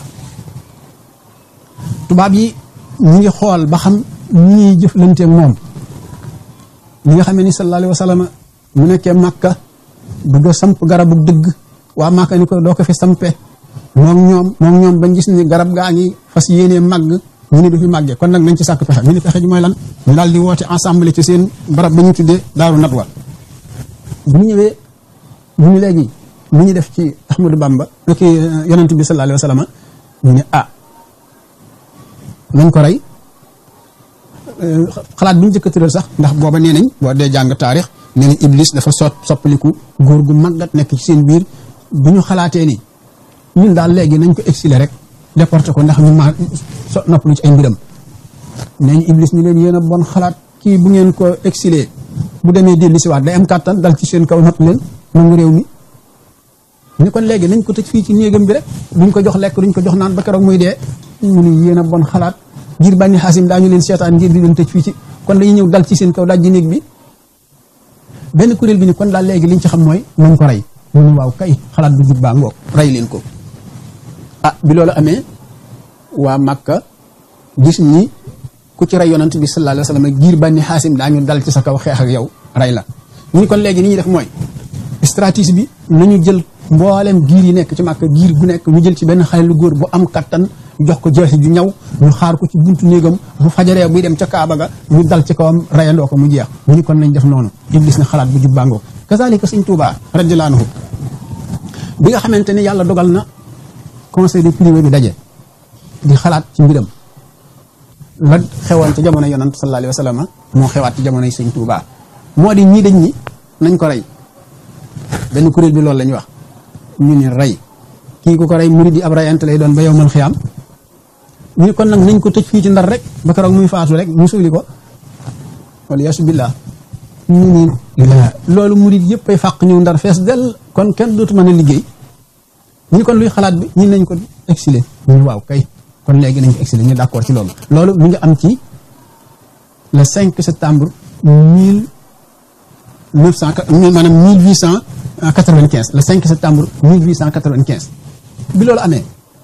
tubaab yi ñu ngi xool ba xam ñi ñuy jëflanteeg moom li nga xamee ni sallallahu alayhi wa sallam mu nekkee màkka bëgg a samp garabu dëgg waa màkka ni ko doo ko fi sampe moom ñoom moom ñoom bañ gis ni garab gaa ngi fas yéenee màgg ñu ne du fi màggee kon nag nañ ci sàkk pexe ñu ne pexe ji mooy lan ñu daal di woote ensemble ci seen barab ba ñu tuddee daaru natwa bu ñu ñëwee ñu ni léegi lu ñu def ci Ahmadou Bamba ki yonent bi sallallahu alayhi wa sallam ñu ne ah nañ ko rey xalaat bi ñu jëkk tëral sax ndax booba nee nañ boo dee jàng taarix nee nañ Iblis dafa sot soppaliku góor gu màggat nekk ci seen biir bu ñu xalaatee ni ñun daal léegi nañ ko exiler rek déporté ko ndax ñu ma so noppalu ci ay mbiram nee ñu iblis ñu leen yéen a bon xalaat kii bu ngeen ko exilé bu demee dellu si waat day am kàttan dal ci seen kaw nopp leen nangu réew mi ni kon léegi nañ ko tëj fii ci néegam bi rek duñ ko jox lekk duñ ko jox naan ba keroog muy dee mu ni yéen a bon xalaat ngir bànni xaasim daañu leen seetaan ngir di leen tëj fii ci kon dañuy ñëw dal ci seen kaw daj ji néeg bi benn kuréel bi ni kon daal léegi liñ ci xam mooy nañ ko rey mu ne waaw kay xalaat bu jub baa ngoog rey leen ko ah bi loolu amee waa Makka gis ni ku ci rey yonant bi sallallahu alayhi wa sallam giir bànni xaasim daañu dal ci sa kaw xeex ak yow rey la ñu ni kon léegi ni ñuy def mooy stratégie bi nañu jël mboolem giir yi nekk ci Makka giir gu nekk ñu jël ci benn xale lu góor bu am kattan jox ko jeexi ju ñaw ñu xaar ko ci buntu néegam bu fajaree buy dem ca Kaaba ga ñu dal ci kawam rayandoo ko mu jeex ñu ni kon nañ def noonu iblis na xalaat bu jubbangoo kazalika sëñ Tuubaa radiyallaahu anhu bi nga xamante ni yàlla dogal na conseil de privé bi daje di xalaat ci mbiram la xewoon ci jamono yonant sallallahu alayhi wa sallam moo xewaat ci jamonoy sëñ Tuubaa moo di ñii dañ ñi nañ ko rey benn kuréel bi loolu la ñu wax ñu ni rey kii ku ko rey murid yi ab rayante lay doon ba yow mal xiyaam ñu ni kon nag nañ ko tëj fii ci ndar rek ba keroog muy faatu rek mu suuli ko wala yasu billah ñu ni loolu murid yëpp ay fàq ñëw ndar fees del kon kenn dootu mën a liggéey ñu kon luy xalaat bi ñun nañ ko exilé ñu waaw kay kon léegi nañ ko exilé ñu d'accord ci loolu loolu mi ngi am ci le 5 septembre mille neuf cent maanaam mille huit cent quatre-vingt-quinze le 5 septembre mille huit cent quatre-vingt-quinze bi loolu amee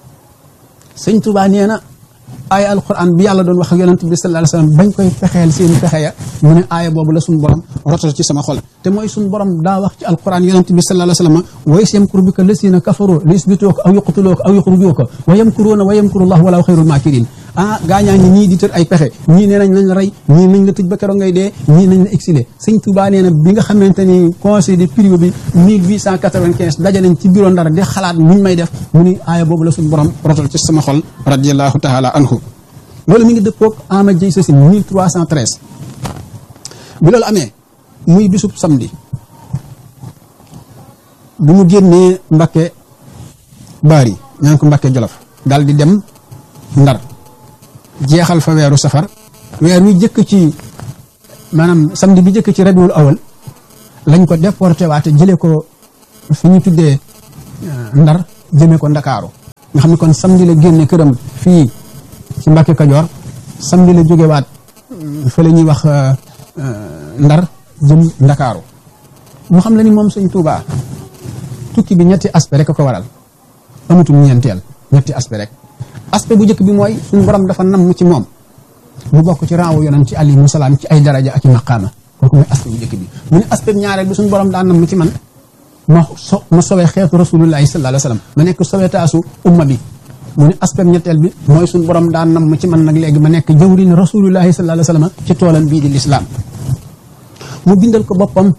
sëñ Touba nee na aaya alquran bi yàlla doon wax ak yonent bi sallallahu alayhi wasallam bañ koy fexeel seen fexe ya mu ne aaya boobu la suñu borom rotal ci sama xol te mooy suñu borom daa wax ci alquran yonent bi sallallahu alayhi wasallam wa is yamkuru bika lasina kafaru li yusbituuka aw yuqtuluuka aw yuxrijuuka wa yamkuruuna wa yamkurullahu walaahu xayrul maakirin ah gaañaa ngi ñii di tër ay pexe ñii nee nañ nañ la rey ñii nañ la tëj ba keroog ngay dee ñii nañ la exilé sëñ Touba nee na bi nga xamante ni conseil de privé bi 1895 daje nañ ci bureau Ndar di xalaat nuñ may def mu ni aaya boobu la suñu borom rotal ci sama xol radiallahu taala anhu loolu mi ngi dëppoog ama jëy sasi 1313 bi loolu amee muy bisub samedi bi mu génnee Mbakke Baari ñaan ko Mbakke Jolof daal di dem Ndar jeexal fa weeru safar weer wi jëkk ci maanaam samedi bi jëkk ci rabiul awal lañ ko déporté waate jëlee ko fi ñu tuddee ndar jëmee ko ndakaaru nga xam ne kon samedi la génne këram fii ci Mbàkke Kajoor samedi la jóge waat fa la ñuy wax ndar jëm ndakaaru mu xam la ni moom sëñ Tuubaa tukki bi ñetti aspect rek a ko waral amatul ñeenteel ñetti aspect rek aspect bu njëkk bi mooy suñu borom dafa nam ci moom mu bokk ci raawu yonent ci alayhi salaam ci ay daraja ak i maqaama kooku mooy aspect bu njëkk bi mu ne aspect ñaareel bi suñu borom daa nam ci man ma so ma sowee xeetu rasulullahi sallallahu alayhi wa sallam ma nekk sowetaasu umma bi mu ne aspect ñetteel bi mooy suñu borom daa nam ci man nag léegi ma nekk jawrin rasulullahi sallallahu alayhi wa sallam ci toolam bii di lislaam mu bindal ko boppam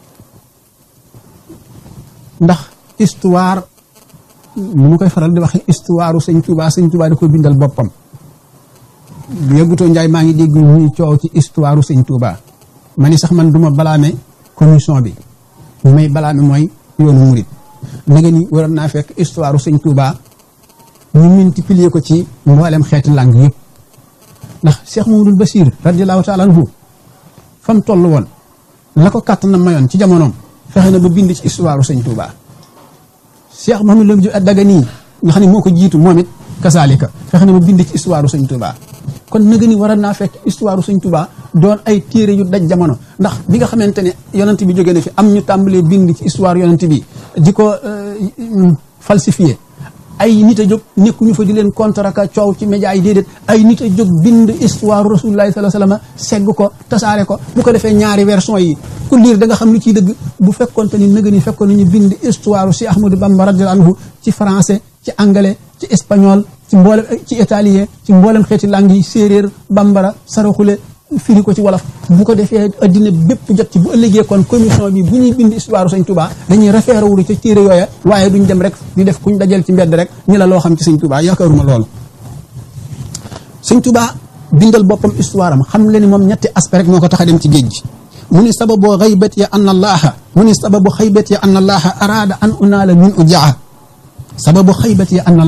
ndax histoire ni mu koy faral di waxe histoire sëñ Touba sëñ Touba da ko bindal boppam bu yëggutoo Njaay maa ngi dégg ñuy coow ci histoire sëñ Touba ma ni sax man duma balaame commission bi ñu may balaame mooy yoonu murit na nga ni waroon naa fekk histoire sëñ Touba ñu multiplier ko ci mboolem xeeti langue yëpp ndax Cheikh Mamadou Bachir radiallahu taala anhu fa mu toll woon la ko kàtt na mayoon ci jamonoom fexe na ba bind ci histoire sëñ Touba Cheikh Mouhamadou Lamine Diop Dagana nga xam ne moo ko jiitu moom it kasaalika fexe na ba bind ci histoire sëñ Touba kon naga ni waroon naa fekk histoire sëñ Touba doon ay téere yu daj jamono ndax bi nga xamante ne yonent bi jógee na fi am ñu tàmbalee bind ci histoire yonent bi di ko falsifié ay nit a jóg nekkuñu fa di leen contre ak coow ci média yi déedéet ay nit a jóg bind histoire rasulullahi sallallahu alayhi wasallam segg ko tasaare ko bu ko defee ñaari version yi ku liir da nga xam lu ciy dëgg bu fekkonte ni nëga ni fekkoon nañu bind histoire si Ahmadou Bamba radiyallahu anhu ci français ci anglais ci espagnol ci mboolem ci italien ci mboolem xeeti langue yi séeréer bambara saraxule firi ko ci wolof bu ko defee addina bépp jot ci bu ëllëgee kon commission bi bu ñuy bind histoire sëñ Touba dañuy référé wu ci téere yooya waaye duñ dem rek di def kuñ dajal ci mbedd rek ñu la loo xam ci sëñ Touba yaakaaruma loolu sëñ Touba bindal boppam histoire am xam le ni moom ñetti aspect rek moo ko tax a dem ci géej gi mu ni sababu xaybat ya an allaha mu ni sababu xaybat ya an allaha araada an unaala min ujaa sababu xaybat ya an allaha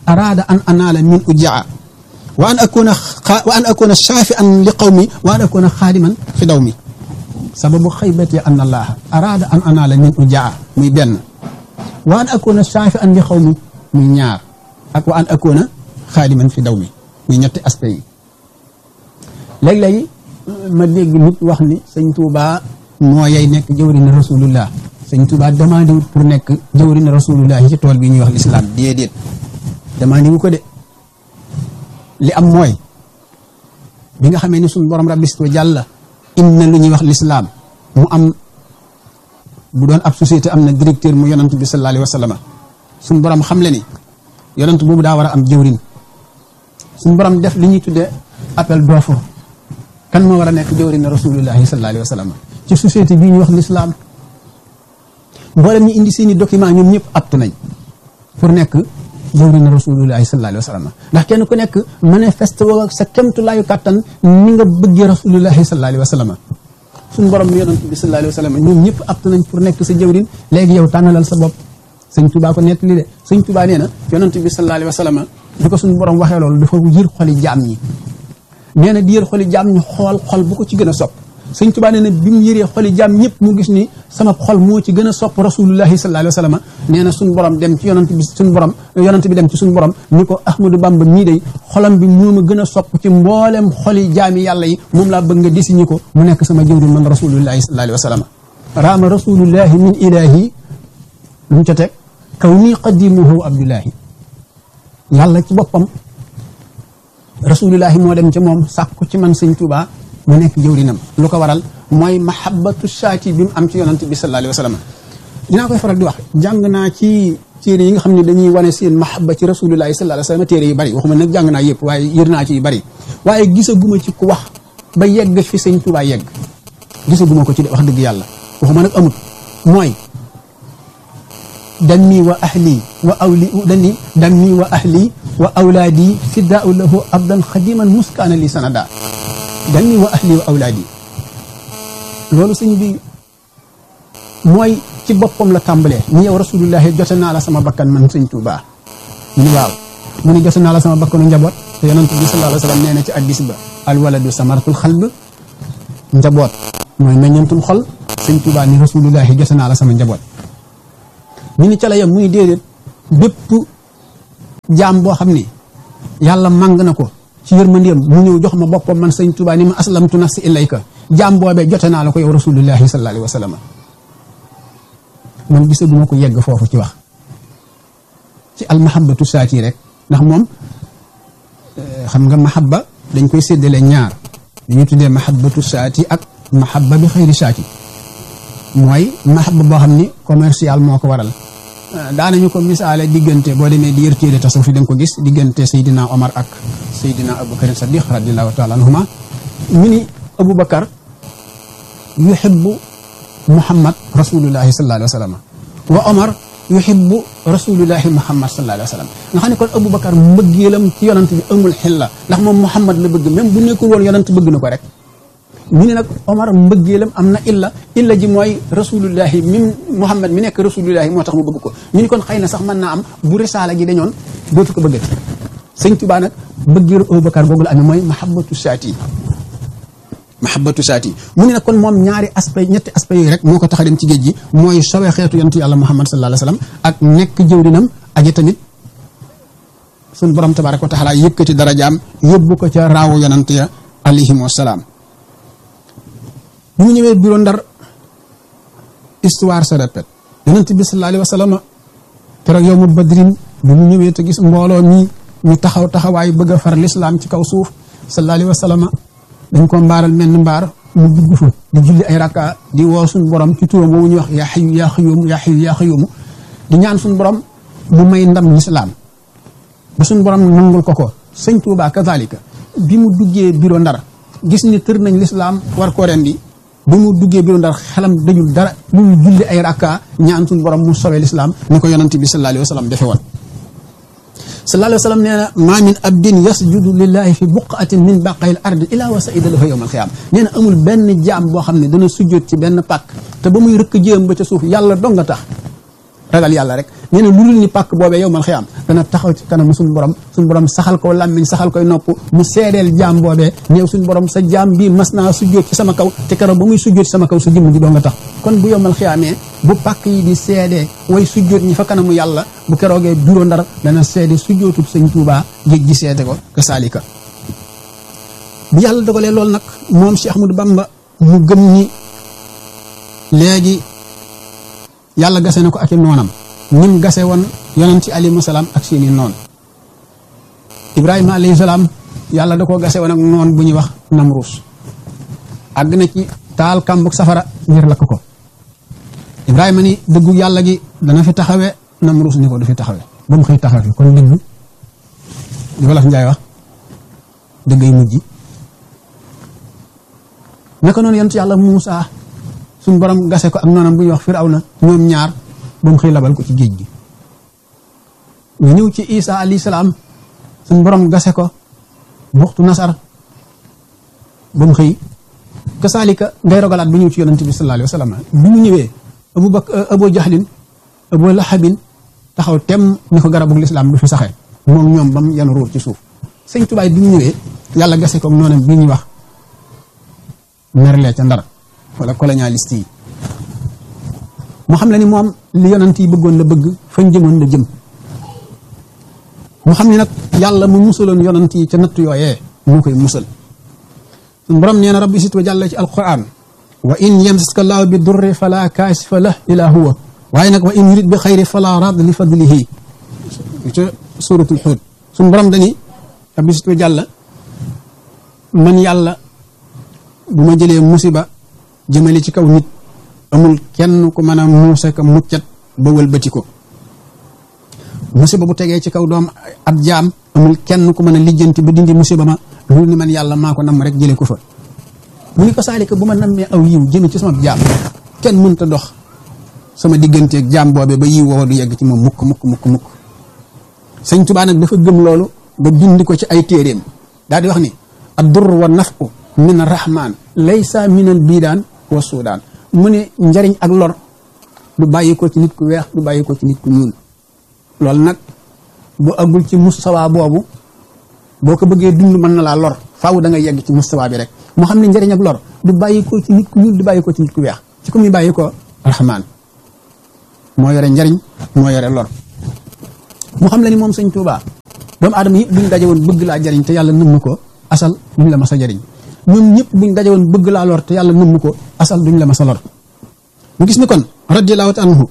araada an anaala min ujaa wa an akuna wa an akuna shaafian li qawmi wa an akuna xaadiman fi daw mi sababu xaybati an allaha araada an anaala min ujaa muy benn wa an akuna shaafian li qawmi muy ñaar ak wa an akuna xaadiman fi daw mi muy ñetti aspect yi léeg-léegi ma dégg nit wax ni sëñ Touba moo yay nekk jëwriñ rasulullah sëñ Touba demandé wut pour nekk jëwriñ rasulullah ci tool bi ñuy wax l'islam déedéet demandé wu ko de li am mooy bi nga xamee ni suñu borom rabbisto jàlla im na lu ñuy wax l'islam mu am bu doon ab société am na directeur mu yonant bi sallallahu alayhi wa sallam suñu borom xam le ni yonant boobu daa war a am jëwriñ suñu borom def li ñuy tuddee appel d'offre kan moo war a nekk jëwriñ rasulullahi sallallahu alayhi wa sallam ci société bii ñuy wax l'islam mboolem ñu indi seeni document ñoom ñëpp aptu nañ pour nekk jëwriñ rasulullahi sallallahu alayhi wa sallam ndax kenn ku nekk manifeste woo sa kemtulaayu kàttan ni nga bëggee rasulullahi sallallahu alayhi wa sallam suñu borom mi yonent bi sallallahu alayhi wa sallam ñoom ñëpp aptu nañ pour nekk sa jëwriñ léegi yow tànnalal sa bopp sëñ Tuubaa ko nettali de sëñ Tuubaa nee na yonent bi sallallahu alayhi wa sallam bi ko suñu borom waxee loolu dafa yër xoli jaam ñi nee na di yër xoli jaam ñi xool xol bu ko ci gën a sopp sëñ Tuubaa nee na bi mu yëree xoli jaam ñëpp mu gis ni sama xol moo ci gën a sopp rasulullahi sallallahu alayhi wa sallam nee na suñu borom dem ci yonent bi suñu borom yonent bi dem ci suñu borom ni ko Ahmadou Bamba mii day xolam bi moo ma gën a sopp ci mboolem xoli jaami yàlla yi moom laa bëgg nga désigné ko mu nekk sama jëwriñ man rasulullahi sallallahu alayhi wa sallam raama rasulullahi min ilahi lu mu ca teg kaw nii qadimuhu abdullahi yàlla ci boppam rasulullahi moo dem ca moom sàkku ci man sëñ Tuubaa mu nekk jëwrinam lu ko waral mooy mahabbatu saati bi mu am ci yonant bi sallallahu alayhi wa sallam dinaa koy faral di wax jàng naa ci téere yi nga xam ne dañuy wane seen mahabba ci rasulullahi sallallahu alayhi wa sallam téere yu bari waxuma nag jàng naa yëpp waaye yër naa ci yu bari waaye gisaguma ci ku wax ba yegg fi sëñ Tuubaa yegg gisaguma ko ci wax dëgg yàlla waxuma nag amut mooy dammi wa ahli wa awli dani dammi wa ahli wa awlaadi fiddaau lahu abdan xadiman muskaana li sanada dammi wa ahli wa awlaadi loolu sëñ bi mooy ci boppam la tàmbalee ni yow rasulullahi jote naa la sama bakkan man sëñ Tuubaa mu ni waaw mu ni jote naa la sama bakkanu njaboot te yonent bi sallallahu alayhi wa sallam nee na ci addis ba alwaladu samaratul xalb njaboot mooy meññantum xol sëñ Tuubaa ni rasulullahi jote naa la sama njaboot ñu ni ca la yam muy déedéet bépp jaam boo xam ni yàlla màng na ko ci yërmandeem mu ñëw jox ma boppam man sëñ Tuubaa ni ma aslamtu nafsi ilayka jaam boobee jote naa la ko yow rasulullahi sallallahu alayhi wa sallam man gisaguma ko yegg foofu ci wax ci almahabatu saati rek ndax moom xam nga mahabba dañ koy séddale ñaar dañuy tuddee mahabatu saati ak mahabba bi xëyri saati mooy mahabba boo xam ni commercial moo ko waral daanañu ko misaale diggante boo demee di yër téere tasawuf fi da nga ko gis diggante Seydina Omar ak Seydina Aboubacar Sadiq radiallahu taala anhuma ñu ni Aboubacar yuhibbu Muhammad rasulullahi sallallahu alayhi wa sallam wa Omar yuhibbu rasulullahi Muhammad sallallahu alayhi wa sallam nga xam ne kon Aboubacar mbëggeelam ci yonant bi amul xilla ndax moom Muhammad la bëgg même bu nekkul woon yonant bëgg na ko rek ñu ne nag Omar mbëggeelam am na illa illa ji mooy rasulullahi mim Muhammad mi nekk rasulullahi moo tax mu bëgg ko ñu ni kon xëy na sax mën naa am bu risaala gi dañoon dootu ko bëggati sëñ Tuubaa nag bëggeelu Abubakar googu la amee mooy mahabbatu saati mahabbatu saati mu ne nag kon moom ñaari aspect ñetti aspect yooyu rek moo ko tax a dem ci géej gi mooy sowe xeetu yontu yàlla Muhammad sallallahu alayhi wa sallam ak nekk jëwrinam aji tamit suñ borom tabaraka wa taala yëkkati darajaam yóbbu ko ca raawu yonant ya alayhim wasalaam bi mu ñëwee bureau ndar histoire se répète yonent bi sallallahu alayhi wa sallam keroog yow mu badrin bi mu ñëwee te gis mbooloo mi ñu taxaw taxawaay bëgg a far lislaam ci kaw suuf sallallahu alayhi wa sallam dañ ko mbaaral menn mbaar mu dugg fa di julli ay rakka di woo suñ borom ci turam woowu ñuy wax yaa xayu yaa xayoomu yaa xayu yaa xayoomu di ñaan suñ borom mu may ndam lislaam ba suñ borom nangul ko ko sëñ Tuubaa kazalika bi mu duggee bureau ndar gis ni tër nañ lislaam war koo rendi bi mu duggee biiru ndar xelam dañul dara lu ñu julli ay rakka ñaan suñu borom mu sowee lislaam ni ko yonante bi sallallahu alayhi wa sallam defe woon sallallahu alayhi wa sallam nee na maa min abdin yasjudu lillahi fi buqatin min baqayil ardi ila wa saida lahu yawma alqiyam nee na amul benn jaam boo xam ne dana sujjóot ci benn pàkk te ba muy rëkk jéem ba ca suuf yàlla dong nga tax ragal yàlla rek nee na lu dul ni pàkk boobee yow mal xiyaam dana taxaw ci kanam suñu borom suñu borom saxal ko làmmiñ saxal koy nopp mu seedeel jaam boobee néew suñu borom sa jaam bii mas naa sujjóot ci sama kaw te keroog ba muy sujjóot ci sama kaw sa jëmm ji doo nga tax kon bu yow mal xiyaamee bu pàkk yi di seedee way sujjóot ñi fa kanamu yàlla bu keroogee bureau ndar dana seede sujjóotub sëñ Tuubaa géej gi seede ko ka saalika bi yàlla dogalee loolu nag moom Cheikh Ahmadou Bamba mu gëm ni léegi yàlla gase na ko ak i noonam nim gase woon yonent ci alayhi salaam ak seeni noon Ibrahima alayhi salaam yàlla da koo gase woon ak noon bu ñuy wax Namruus àgg na ci taal kàmbuk safara ngir lakk ko Ibrahima ni dëggu yàlla gi dana fi taxawe Namruus ni ko du fi taxawe ba mu xëy taxaw fi kon dëggu li wolof Njaay wax dëggay mujj naka noonu yonent yàlla Muusaa suñ borom gase ko ak noonam bu ñuy wax Firawna ñoom ñaar ba mu xëy labal ko ci géej gi ñu ñëw ci Isa alayhi salaam suñ borom gase ko buxtu nasar ba mu xëy kasaalika ngay rogalaat bu ñëw ci yonent bi sallallahu alayhi wa sallam bi mu ñëwee abu bak abu jahlin abu lahabin taxaw tem ni ko garabug lislaam du fi saxee moom ñoom ba mu yanu ruur ci suuf sëñ tubaay bi mu ñëwee yàlla gase ko ak noonam bi ñuy wax merlee ca ndar wala colonialiste yi mu xam le ni moom li yonent yi bëggoon la bëgg fañ jëmoon la jëm mu xam ne nag yàlla mu musaloon yonent yi ca natt yooyee mu koy musal suñ borom nee na rabbi sit wa jàlla ci alquran wa in yamsaska llaahu bi durri fala kaasifa lah ila huwa waaye nag wa in yurid bi xayri fala rad li fadlihi ca suratul xuud suñ borom dani rabbi sit wa jàlla man yàlla bu ma jëlee musiba jëmale ci kaw nit amul kenn ku mën a muuse ka muccat ba wëlbati ko musiba bu tegee ci kaw doom ab jaam amul kenn ku mën a lijjanti ba dindi musiba ma lu ni man yàlla maa ko namm rek jëlee ko fa mu ni ko saalika bu ma nammee aw yiw jëme ci sama jaam kenn mënta dox sama digganteeg jaam boobe ba yiw woowa du yegg ci moom mukk mukk mukk mukk sëñ Tuubaa nag dafa gëm loolu ba bind ko ci ay téeréem daal di wax ni ad dur wa nafu min rahman laysa min al biidaan wa suudaan mu ne njariñ ak lor du bàyyi ko ci nit ku weex du bàyyi ko ci nit ku ñuul loolu nag bu agul ci mustawa boobu boo ko bëggee dund mën na laa lor faaw da nga yegg ci mustawa bi rek mu xam ne njariñ ak lor du bàyyi ko ci nit ku ñuul du bàyyi ko ci nit ku weex ci ku muy bàyyi ko rahman moo yore njariñ moo yore lor mu xam la ni moom sëñ Tuubaa doomu aadama yëpp buñ daje woon bëgg laa jariñ te yàlla nëmm ko asal duñ la mas a jariñ ñoom ñëpp buñ daje woon bëgg laa lor te yàlla nëmm ko asal duñ la mas a lor mu gis ni kon radiyallahu anhu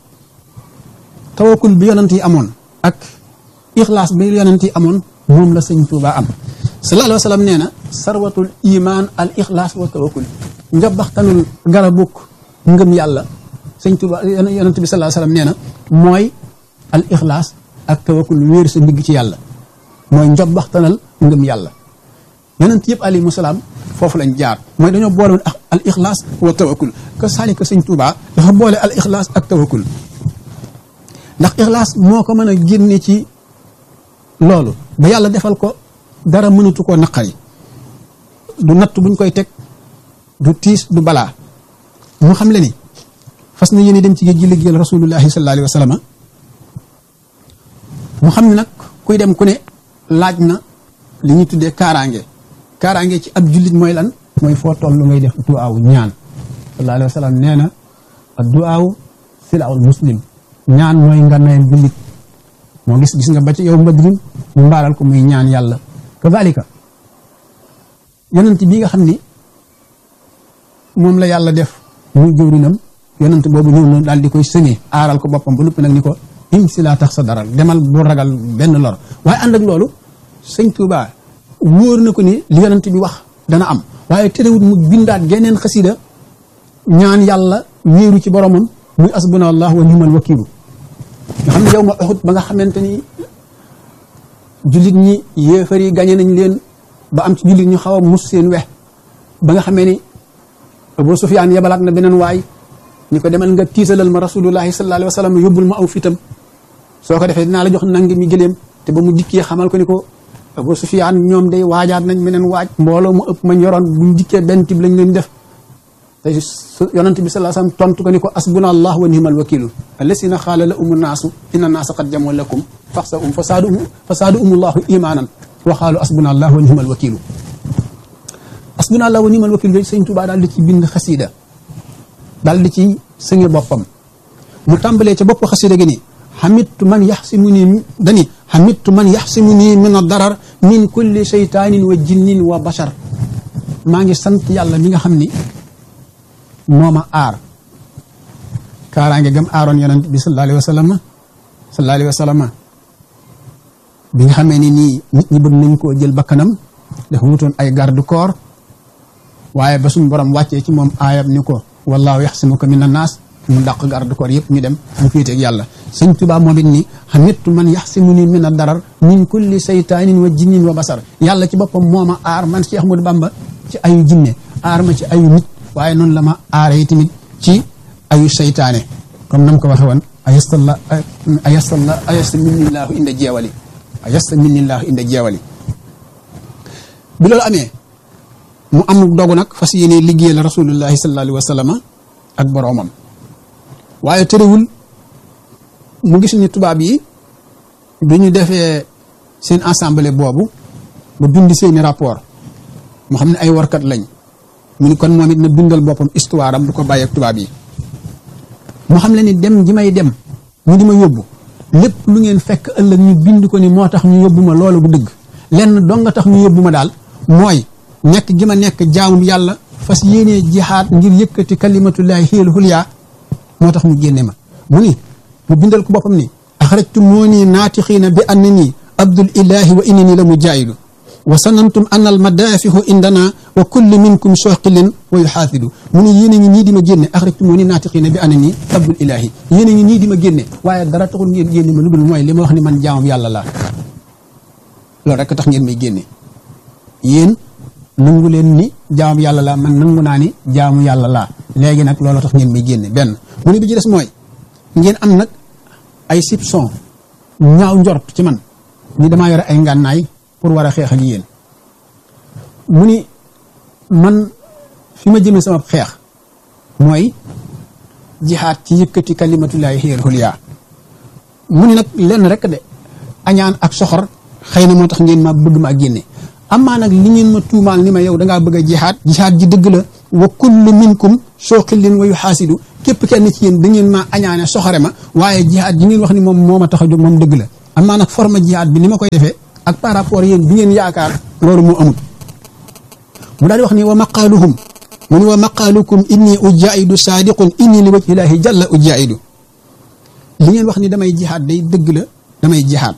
tawakkul bi yonent yi amoon ak ixlaas bi yonent yi amoon moom la sëñ Tuubaa am sallallahu alayhi wa sallam nee na sarwatul iman al ixlaas wa tawakkul njabaxtanul garabuk ngëm yàlla sëñ Tuubaa yonent bi sallallahu alayhi wa sallam nee na mooy al ixlaas ak tawakkul wéer sa ndigg ci yàlla mooy njabaxtanal ngëm yàlla yonent yëpp alayhimu salaam foofu lañ jaar mooy dañoo boole woon al ixlaas wa tawakkul que saalika sëñ Tuubaa dafa boole al ixlaas ak tawakkul ndax ixlaas moo ko mën a génne ci loolu ba yàlla defal ko dara mënatu koo naqari du natt buñ koy teg du tiis du balaa mu xam le ni fas na yéene dem ci géej gi liggéeyal rasulullahi sallallahu alayhi wa sallam mu xam ne nag kuy dem ku ne laaj na li ñuy tuddee kaaraange kaaraange ci ab jullit mooy lan mooy foo toll lu ngay def duwaaw ñaan sallallahu alayhi wa sallam nee na ak duwaaw silaawul muslim ñaan mooy nga nayam jullit moo gis gis nga ba ci yow mbadrin mu mbaalal ko muy ñaan yàlla kazalika yonent bi nga xam ni moom la yàlla def muy jëwrinam yonent boobu ñëw na daal di koy sëñee aaral ko boppam ba noppi nag ni ko im si laa tax sa daral demal bu ragal benn lor waaye ànd ak loolu sëñ Tuubaa wóor na ko ni li yonent bi wax dana am waaye terewut mu bindaat geneen xasida ñaan yàlla wéeru ci boromam muy asbuna allah wa nimal wakiilu nga xam ne yow ma Uhud ba nga xamante ni jullit ñi yéefar yi gañe nañ leen ba am ci jullit ñu xaw a mus seen wex ba nga xamee ni Abu Sufyaan yebalaat na beneen waay ñu ko demal nga tiisalal ma rasulullahi sallallahu alayhi wa sallam yóbbul ma aw fitam soo ko defee dinaa la jox nangi mi gëléem te ba mu dikkee xamal ko ni ko Abu Sufyaan ñoom day waajaat nañ meneen waaj mbooloo mu ëpp ma ñoroon buñ dikkee benn tib lañ leen def te yonent bi sallallahu alayhi wasallam tontu ko ni ko asbuna allah wa ni'mal wakilu allasina xaala la umu naasu inna naasa qad jamoo lakum faxsa um fa saadu um fa saadu umullahu imaanan wa xaalu asbuna allah wa ni'mal wakilu asbuna allah wa ni'mal wakilu yooyu sëñ Tuubaa daal di ci bind xasiida daal di ci sënge boppam mu tàmbalee ca bopp xasiida gi ni xamittu man yaxsimu nii dani xamittu man yaxsimu nii min a darar min kulli seytaanin wa jinnin wa bashar maa ngi sant yàlla mi nga xam ni moo ma aar kaaraange gam aaroon yonent bi sallallahu alayhi wa sallam sallallahu alayhi wa sallam bi nga xamee ni nii nit ñi bëgg nañ koo jël bakkanam dafa wutoon ay garde corps waaye ba suñ borom wàccee ci moom aayab ni ko wallaahu yaxsimuka mina naas mu dàq garde corps yëpp ñu dem mu féeteeg yàlla sëñ Tuubaa moom it ni xamittu man yaxsimu ni min a darar min kulli saytaanin wa jinnin wa basar yàlla ci boppam moo ma aar man Cheikh Ahmadou Bamba ci ayu jinne aar ma ci ayu nit waaye noonu la ma aaree tamit ci ayu saytaane comme nam ko waxe woon ayastalla ayastalla ayasta minnillaahu inda jeewali ayasta minnillaahu inda jeewali bi loolu amee mu am dogu nag fas yéene liggéeyal rasulullahi sallallahu alayhi wa sallam ak boroomam waaye terewul mu gis ni tubaab yi bi ñu defee seen assemblée boobu ba bind seeni rapport mu xam ne ay warkat lañ mu ni kon moom it na bindal boppam histoire am du ko bàyyi ak tubaab yi mu xam le ni dem ji may dem ñu di ma yóbbu lépp lu ngeen fekk ëllëg ñu bind ko ni moo tax ñu yóbbu ma loolu bu dëgg lenn dong nga tax ñu yóbbu ma daal mooy nekk gi ma nekk jaamu yàlla fas yéenee jihaad ngir yëkkati kalimatullahi xiyal xulyaa moo tax mu génne ma mu ni mu bindal ko boppam ni axrajtu moo nii naatixiina bi anna nii abdul ilahi wa inni la mujaahidu wa sanantum an al madaafihu indana wa kulli minkum soqilin wa yuxaasidu mu ni yéen a ngi nii di ma génne axrajtu moo nii naatixiina bi anna nii abdul ilahi yéen a ngi nii di ma génne waaye dara taxul ngeen génne ma lu dul mooy li ma wax ni man jaamam yàlla laa loolu rek tax ngeen may génne yéen nangu leen ni jaamu yàlla laa man nangu naa ni jaamu yàlla laa léegi nag loolu tax ngeen may génne benn mu ne bi ci des mooy ngeen am nag ay soupçon ñaaw njort ci man ni damaa yore ay ngànnaay pour war a xeex ak yéen mu ni man fi ma jëmee sama xeex mooy jihaat ci yëkkati kalimatullahi xiyal xulyaa mu ni nag lenn rek de añaan ak soxor xëy na moo tax ngeen ma bëgg ma ak génne amaa nag li ngeen ma tuumaal ni ma yow dangaa bëgg a jihaat jihaat ji dëgg la wa kullu minkum sooqillin wa yuxaasidu képp kenn ci yéen da ngeen maa añaane soxore ma waaye jihaat ji ngeen wax ni moom moo ma tax a jóg moom dëgg la amaa nag forme jihaat bi ni ma koy defee ak par rapport yéen bi ngeen yaakaar loolu moo amul mu daal di wax ni wa maqaaluhum mu ni wa maqaalukum inni ujaidu saadiqun inni li wajhillaahi jalla ujaidu li ngeen wax ni damay jihaat day dëgg la damay jihaat